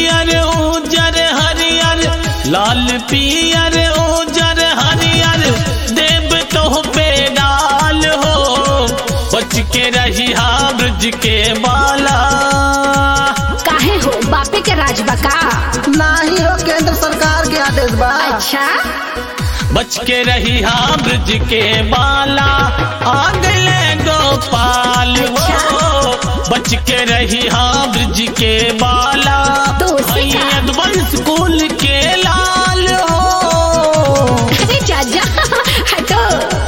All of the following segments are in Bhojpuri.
पियर उजर हरियर लाल पियर उजर हरियर देव तो पे डाल हो बच के रही हा ब्रज के बाला काहे हो बापे के राज बका नाही हो केंद्र सरकार के आदेश बा अच्छा बच के रही हा ब्रज के बाला आगले गोपाल हो बच के रही हा ब्रज के बाला तो उसी का- भैया वंश कुल के लाल हो अरे चाचा हटो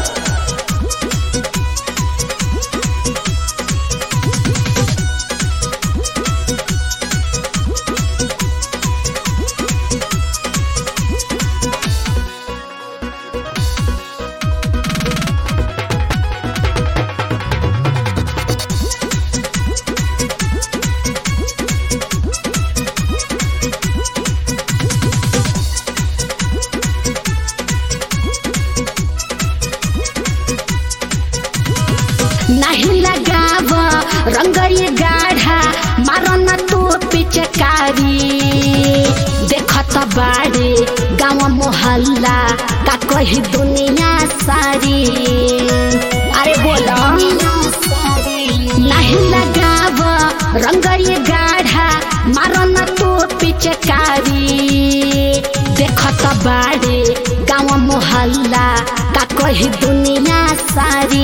नहीं लगाव रंग ये गाढ़ा मारो न तू पिचकारी देखत बाड़े गाँव मोहल्ला का कही दुनिया सारी अरे बोलो नहीं लगाव रंग ये गाढ़ा मारो न तू पिचकारी देखत बाड़े गाँव मोहल्ला का कही दुनिया सारी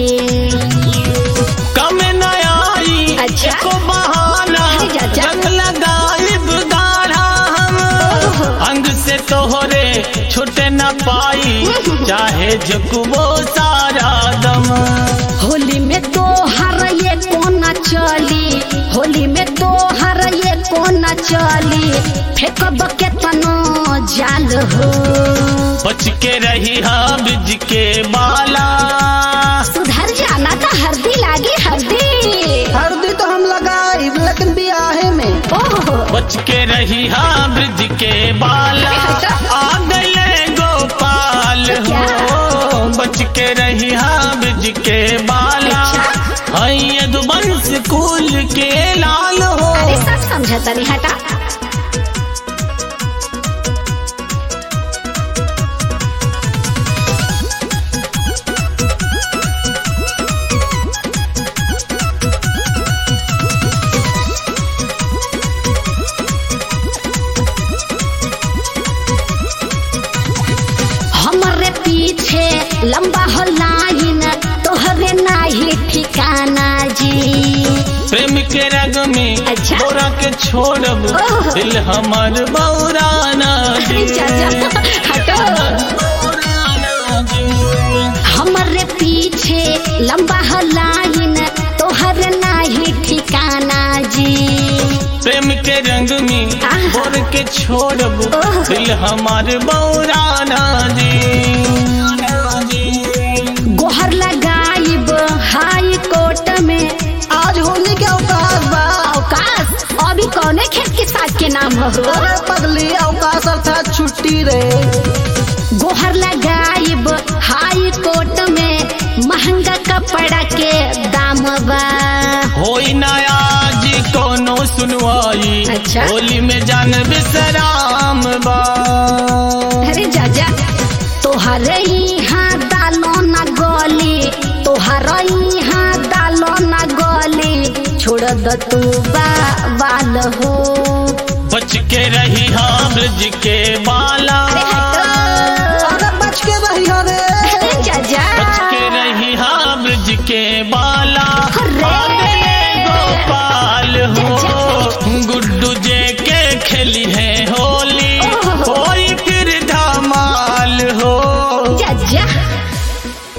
कम न आई अच्छा। एको बहाना अरे चाचा। रंग लगाई गाढ़ा हम अंग से तोहरे छुटे न पाई चाहे जकुबो सारा दम होली में तो हर ये कोना चली होली में तो हर ये कोना चली फेंकब के तनो जाल हो बच के रही हा ब्रिज के बाला सुधर जाना था हल्दी लागी हल्दी हल्दी तो हम लगाई लेकिन बियाहे में ओहो बच के रही हा ब्रिज के बाला आ गए गोपाल हो बच के रही हा ब्रिज के बाला हई यदुवंश कुल के लाल हो अरे सब समझा तनी हटा हमरे पीछे लंबा हो लाइन तोहरे नाही ठिकाना जी प्रेम के रग में अच्छा। बोरा के छोड़ब ओह। दिल हमर बौराना अरे चाचा हटो हमरे पीछे लंबा हो लाइन तोहर नाही ठिकाना जी प्रेम के रंग में आहा। बोर के छोड़ब ओह। दिल हमार बौराना जी गोहर लगाइब हाई कोर्ट में आज होली के अवकाश बा अवकाश अभी कौने खेत के साथ के नाम हो अरे पगली अवकाश अर्थात छुट्टी रे गोहर लगाइब हाई कोर्ट में महंगा कपड़ा के दाम बा होई ना आज कोनो सुनवाई अच्छा। होली में जान बिसराम बा अरे जाजा तोहर यहाँ दालो न गली तोहर यहाँ दालो न गली छोड़ द तू बा बाल हो बच के रही हा ब्रिज के बाला अरे